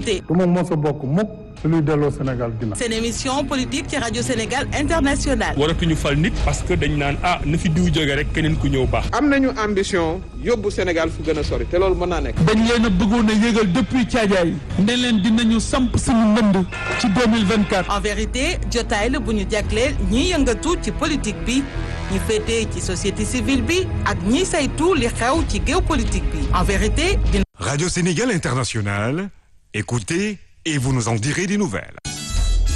vérité. du ma mos a bokk mukk ci luy delloo Sénégal ginnaaw. seen émission politique ci rajo Sénégal international. waratuñu fal nit parce que dañ naan ah na fi diw jóge rek keneen ku ñëw baax. am nañu ambition yóbbu Sénégal fu gën a sori te loolu mën naa nekk. dañ leen a bëggoon a yëgal depuis caajaay ne leen dinañu samp suñu ndënd ci 2024. en vérité jotaay la bu ñu jagleel ñiy yëngatu ci politique bi ñi féetee ci société civile bi ak ñiy saytu li xew ci géopolitique bi en vérité. Radio Sénégal International, écoutez et vous nous en direz des nouvelles.